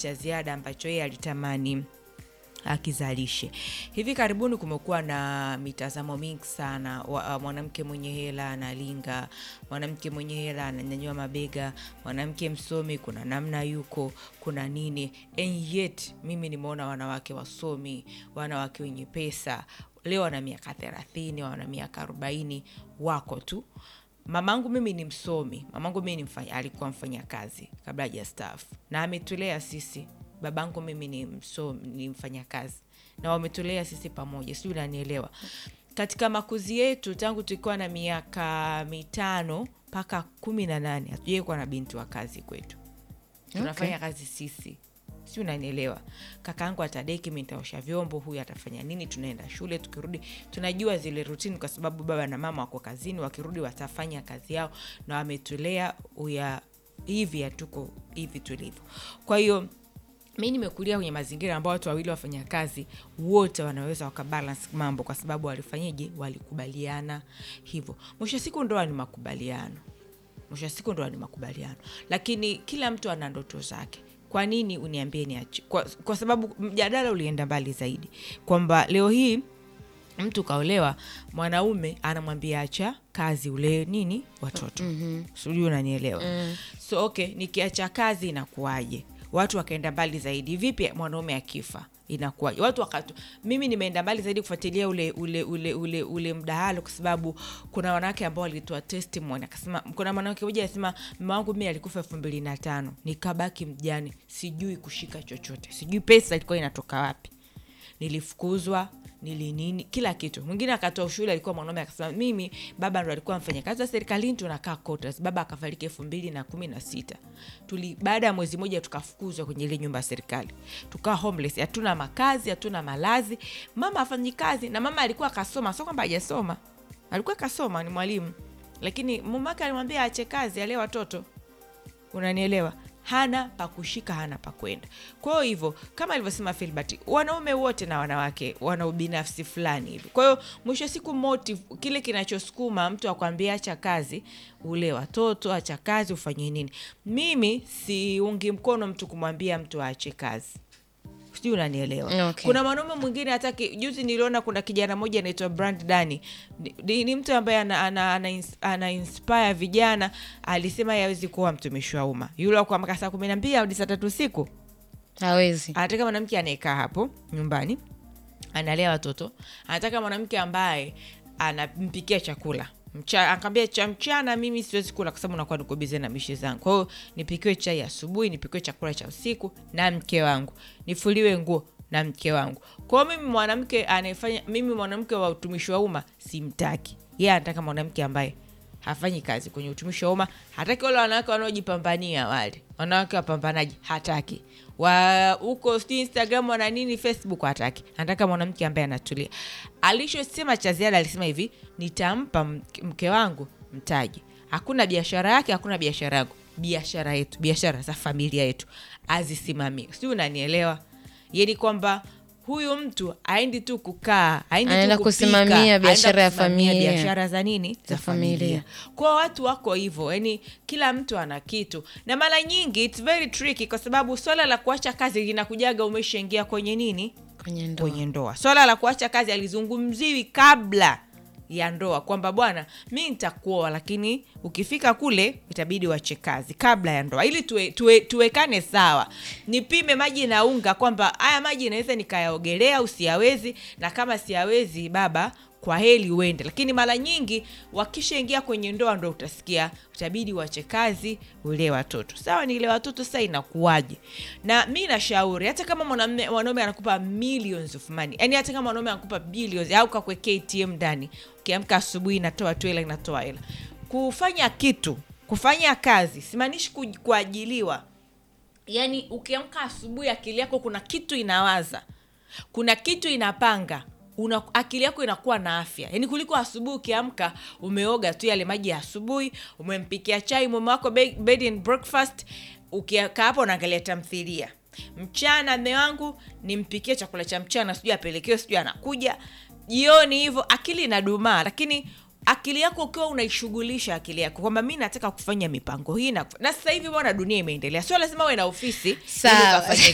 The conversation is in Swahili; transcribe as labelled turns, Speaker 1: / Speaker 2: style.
Speaker 1: cha ziada ambacho yeye alitamani akizalishe. Hivi karibuni kumekuwa na mitazamo mingi sana wa, uh, mwanamke mwenye hela analinga, mwanamke mwenye hela ananyanyua mabega, mwanamke msomi kuna namna yuko, kuna nini. And yet mimi nimeona wanawake wasomi, wanawake wenye pesa leo wana miaka thelathini, wana miaka arobaini, wako tu mamangu mimi ni msomi mamangu mimi ni mfanya, alikuwa mfanya kazi kabla hajastaafu na ametulea sisi babangu mimi ni msomi ni mfanya kazi na wametulea sisi pamoja sijui unanielewa katika makuzi yetu tangu tulikuwa na miaka mitano mpaka kumi na nane hatujawai kuwa na binti wa kazi kwetu tunafanya kazi sisi si unanielewa kakaangu atadeki mi nitaosha vyombo huyu atafanya nini tunaenda shule tukirudi tunajua zile rutini kwa sababu baba na mama wako kazini wakirudi watafanya kazi yao na wametulea uya hivi hatuko hivi tulivyo kwa hiyo mi nimekulia kwenye mazingira ambao watu wawili wafanya kazi wote wanaweza wakabalance mambo kwa sababu walifanyeje walikubaliana hivyo mwisho wa siku ndoa ni makubaliano mwisho wa siku ndoa ni makubaliano lakini kila mtu ana ndoto zake kwa nini uniambie niache kwa, kwa sababu mjadala ulienda mbali zaidi kwamba leo hii mtu kaolewa mwanaume anamwambia acha kazi ulee nini watoto mm-hmm. sijui unanielewa mm. so okay nikiacha kazi inakuwaje watu wakaenda mbali zaidi vipi mwanaume akifa inakuwaje watu wakatu mimi nimeenda mbali zaidi kufuatilia ule ule ule ule ule mdahalo kwa sababu kuna wanawake ambao walitoa testimony akasema kuna mwanamke mmoja anasema mama wangu mimi alikufa elfu mbili na tano nikabaki mjane sijui kushika chochote sijui pesa ilikuwa inatoka wapi nilifukuzwa nilinini kila kitu mwingine akatoa ushuhudi alikuwa mwanaume akasema mimi baba ndo alikuwa mfanya kazi wa serikalini tunakaa quarters baba akafariki elfu mbili na kumi na sita tuli baada ya mwezi mmoja tukafukuzwa kwenye ile nyumba ya serikali tukaa homeless hatuna makazi hatuna malazi mama afanyi kazi na mama alikuwa akasoma sio kwamba hajasoma alikuwa akasoma ni mwalimu lakini mumake alimwambia aache kazi alee watoto unanielewa hana pa kushika hana pa kwenda kwa hivyo kama alivyosema filbert wanaume wote na wanawake wana ubinafsi fulani hivi kwa hiyo mwisho wa siku motive kile kinachosukuma mtu akwambia acha kazi ule watoto acha kazi ufanye nini mimi siungi mkono mtu kumwambia mtu aache kazi sijui unanielewa
Speaker 2: Okay.
Speaker 1: kuna mwanaume mwingine hataki juzi niliona kuna kijana mmoja anaitwa brand dani ni, ni, ni mtu ambaye ana, ana, ana, ins- ana inspire vijana alisema yawezi kuwa mtumishi wa umma yule wa kuamka saa kumi na mbili hadi saa tatu usiku
Speaker 2: hawezi
Speaker 1: anataka mwanamke anayekaa hapo nyumbani analea watoto anataka mwanamke ambaye anampikia chakula Mcha, akaambia cha mchana mimi siwezi kula kwa sababu nakuwa niko bize na mishe zangu kwa hiyo nipikiwe chai asubuhi nipikiwe chakula cha usiku na mke wangu nifuliwe nguo na mke wangu kwa hiyo mimi mwanamke anayefanya mimi mwanamke wa utumishi wa umma simtaki yeye anataka mwanamke ambaye hafanyi kazi kwenye utumishi wa umma hataki wale wanawake wanaojipambania wale wanawake wapambanaji hataki wa huko sijui instagram wana nini facebook hataki anataka mwanamke ambaye anatulia alichosema cha ziada alisema hivi nitampa mke- mke wangu mtaji hakuna biashara yake hakuna biashara yangu biashara yetu biashara za familia yetu azisimamie sijui unanielewa yani kwamba huyu mtu aendi tu kukaa aendi tu
Speaker 2: Anaenda
Speaker 1: kupika,
Speaker 2: kusimamia
Speaker 1: anaenda
Speaker 2: biashara ya
Speaker 1: kusimamia
Speaker 2: familia.
Speaker 1: biashara za nini
Speaker 2: Za familia.
Speaker 1: kwa watu wako hivyo yani kila mtu ana kitu na mara nyingi it's very tricky kwa sababu swala la kuacha kazi linakujaga umeshaingia kwenye nini
Speaker 2: kwenye ndoa
Speaker 1: kwenye ndoa swala la kuacha kazi alizungumziwi kabla ya ndoa kwamba bwana mi nitakuoa lakini ukifika kule itabidi wache kazi kabla ya ndoa ili tuwe, tuwe, tuwekane sawa nipime maji na unga kwamba haya maji naweza nikayaogelea usiyawezi na kama siyawezi baba kwa heli uende lakini mara nyingi wakishaingia kwenye ndoa ndo utasikia utabidi wache kazi ulee watoto sawa ni ile watoto sasa inakuwaje na mi nashauri hata kama mwanamume- mwanaume anakupa millions of money yani hata kama mwanaume anakupa billions au kakuwekea atm ndani ukiamka asubuhi inatoa tu hela inatoa hela kufanya kitu kufanya kazi simaanishi ku- kuajiliwa yaani ukiamka asubuhi akili yako kuna kitu inawaza kuna kitu inapanga una, akili yako inakuwa na afya yaani kuliko asubuhi ukiamka umeoga tu yale maji ya asubuhi umempikia chai mume wako be- bed and breakfast ukikaa hapo unaangalia tamthilia mchana mme wangu nimpikie chakula cha mchana sijui apelekewe sijui anakuja jioni hivyo akili inadumaa lakini akili yako ukiwa unaishughulisha akili yako kwamba mi nataka kufanya mipango hii na, na sasa hivi bwana dunia imeendelea sio lazima uwe na ofisi ili
Speaker 2: Sawa.
Speaker 1: ukafanye